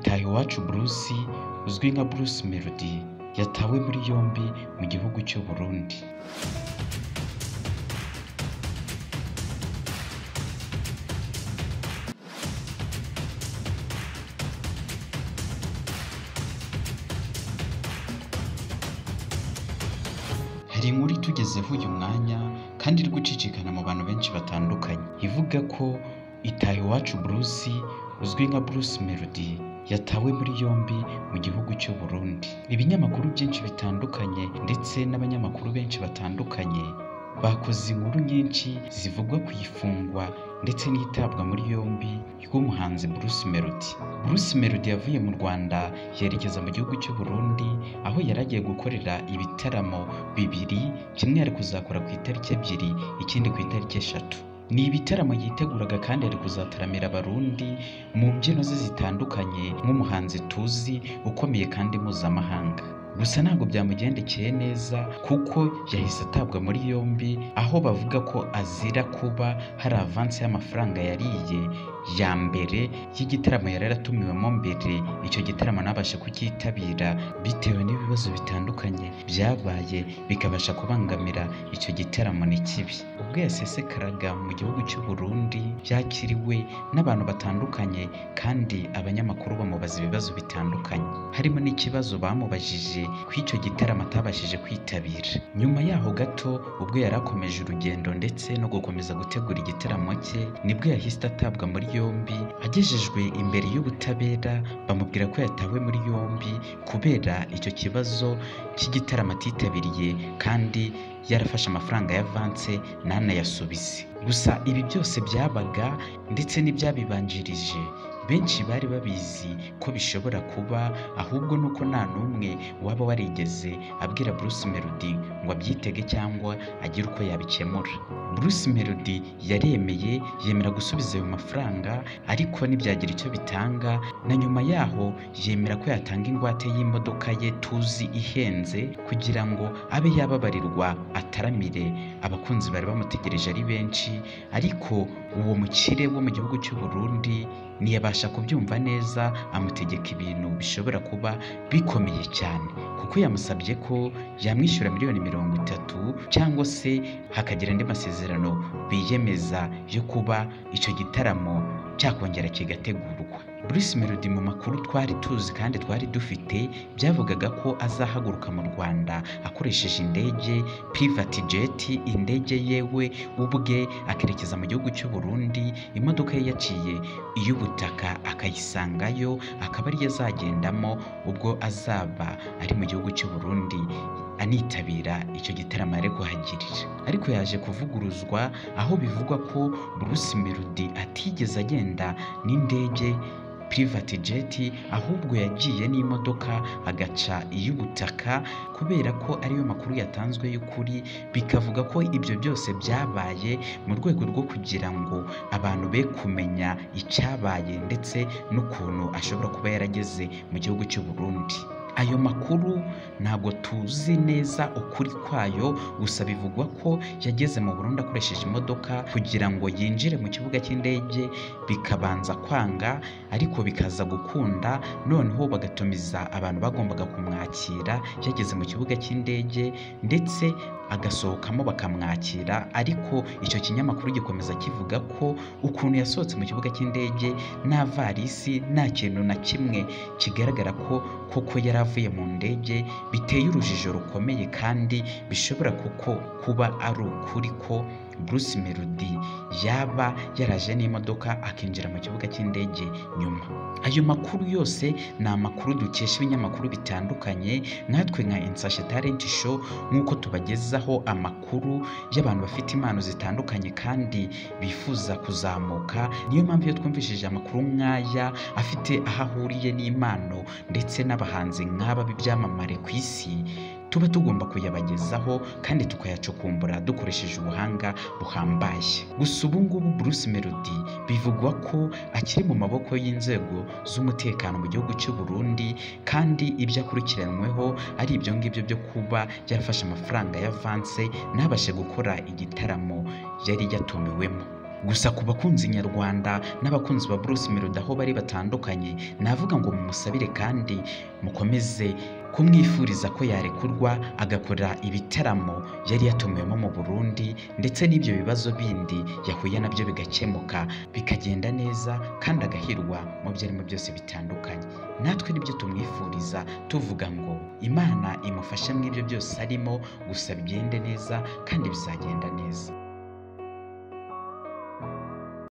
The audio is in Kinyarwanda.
Ntahiwacu Bruce uzwi nka Bruce Melody yatawe muri yombi mu gihugu cy'u Burundi hari inkuru itugezeho uyu mwanya kandi iri gucicikana mu bantu benshi batandukanye ivuga ko Itahiwacu Bruce uzwi nka Bruce Melody yatawe muri yombi mu gihugu cy'u Burundi ibinyamakuru byinshi bitandukanye ndetse n'abanyamakuru benshi batandukanye bakoze inkuru nyinshi zivugwa ku ifungwa ndetse n'itabwa muri yombi ry'umuhanzi Bruce Melody Bruce Melody yavuye mu Rwanda yerekeza mu gihugu cy'u Burundi aho yari agiye gukorera ibitaramo bibiri kimwe yari kuzakora ku itariki ebyiri ikindi ku itariki eshatu ni ibitaramo yiteguraga kandi ari kuzataramira abarundi mu mbyino ze zitandukanye nk'umuhanzi tuzi ukomeye kandi mpuzamahanga gusa ntabwo byamugendekeye neza kuko yahise atabwa muri yombi aho bavuga ko azira kuba hari avansi y'amafaranga yariye ya mbere y'igitaramo yari yaratumiwemo mbere icyo gitaramo ntabashe kucyitabira bitewe n'ibibazo bitandukanye byabaye bikabasha kubangamira icyo gitaramo ni kibi ubwo yasesekaraga mu gihugu cy'u Burundi yakiriwe n'abantu batandukanye kandi abanyamakuru bamubaza ibibazo bitandukanye harimo n'ikibazo bamubajije ku icyo gitaramo atabashije kwitabira nyuma yaho gato ubwo yari akomeje urugendo ndetse no gukomeza gutegura igitaramo cye nibwo yahise atabwa muri yombi agejejwe imbere y'ubutabera bamubwira ko yatawe muri yombi kubera icyo kibazo cy'igitaramo atitabiriye kandi yarafashe amafaranga y'avanse ntanayasubize gusa ibi byose byabaga ndetse n'ibyabibanjirije benshi bari babizi ko bishobora kuba ahubwo nuko nta n'umwe waba warigeze abwira Bruce Melody ngo abyitege cyangwa agire uko yabikemura Bruce Melody yaremeye yemera gusubiza ayo mafaranga ariko ntibyagira icyo bitanga na nyuma yaho yemera ko yatanga ingwate y'imodoka ye tuzi ihenze kugira ngo abe yababarirwa ataramire abakunzi bari bamutegereje ari benshi ariko uwo mukire wo mu gihugu cy'u Burundi ntiyabasha kubyumva neza amutegeka ibintu bishobora kuba bikomeye cyane kuko yamusabye ko yamwishyura miliyoni mirongo itatu cyangwa se hakagira andi masezerano biyemeza yo kuba icyo gitaramo cyakongera kigategurwa Bruce Melody mu makuru twari tuzi kandi twari dufite byavugaga ko azahaguruka mu Rwanda akoresheje indege private jet indege yewe ubwe akerekeza mu gihugu cy'u Burundi imodoka ye yaciye iy'ubutaka akayisangayo akaba ariyo azagendamo ubwo azaba ari mu gihugu cy'u Burundi anitabira icyo gitaramo ari kuhagirira ariko yaje kuvuguruzwa aho bivugwa ko Bruce Melody atigeze agenda n'indege private jet ahubwo yagiye n'imodoka agaca iy'ubutaka kubera ko ariyo makuru yatanzwe y'ukuri bikavuga ko ibyo byose byabaye mu rwego rwo kugira ngo abantu be kumenya icyabaye ndetse n'ukuntu ashobora kuba yarageze mu gihugu cy'u Burundi ayo makuru ntabwo tuzi neza ukuri kwayo gusa bivugwa ko yageze mu Burundi akoresheje imodoka kugira ngo yinjire mu kibuga cy'indege bikabanza kwanga ariko bikaza gukunda noneho bagatumiza abantu bagombaga kumwakira yageze mu kibuga cy'indege ndetse agasohokamo bakamwakira ariko icyo kinyamakuru gikomeza kivuga ko ukuntu yasohotse mu kibuga cy'indege nta varisi nta kintu na kimwe kigaragara ko koko yari avuye mu ndege biteye urujijo rukomeye kandi bishobora kuko kuba ari ukuri ko Bruce Melody yaba yaraje n'imodoka akinjira mu kibuga cy'indege nyuma ayo makuru yose ni amakuru dukesha ibinyamakuru bitandukanye nkatwe nka Insashe Talent Show nk'uko tubagezaho amakuru y'abantu bafite impano zitandukanye kandi bifuza kuzamuka niyo mpamvu iyo twumvishije amakuru nk'aya afite aho ahuriye n'impano ndetse n'abahanzi nk'aba b'ibyamamare ku isi tuba tugomba kuyabagezaho kandi tukayacukumbura dukoresheje ubuhanga buhambaye gusa ubu ngubu Bruce Melody bivugwa ko akiri mu maboko y'inzego z'umutekano mu gihugu cy'u Burundi kandi ibyo akurikiranyweho ari ibyo ngibyo byo kuba yarafashe amafaranga y'avanse ntabashe gukora igitaramo yari yatumiwemo gusa ku bakunzi nyarwanda n'abakunzi ba Bruce Melody aho bari batandukanye navuga ngo mumusabire kandi mukomeze kumwifuriza ko yarekurwa agakora ibitaramo yari yatumiwemo mu Burundi ndetse n'ibyo bibazo bindi yahuye nabyo bigakemuka bikagenda neza kandi agahirwa mu byo arimo byose bitandukanye natwe nibyo tumwifuriza tuvuga ngo imana imufashe mu ibyo byose arimo gusa bigende neza kandi bizagenda neza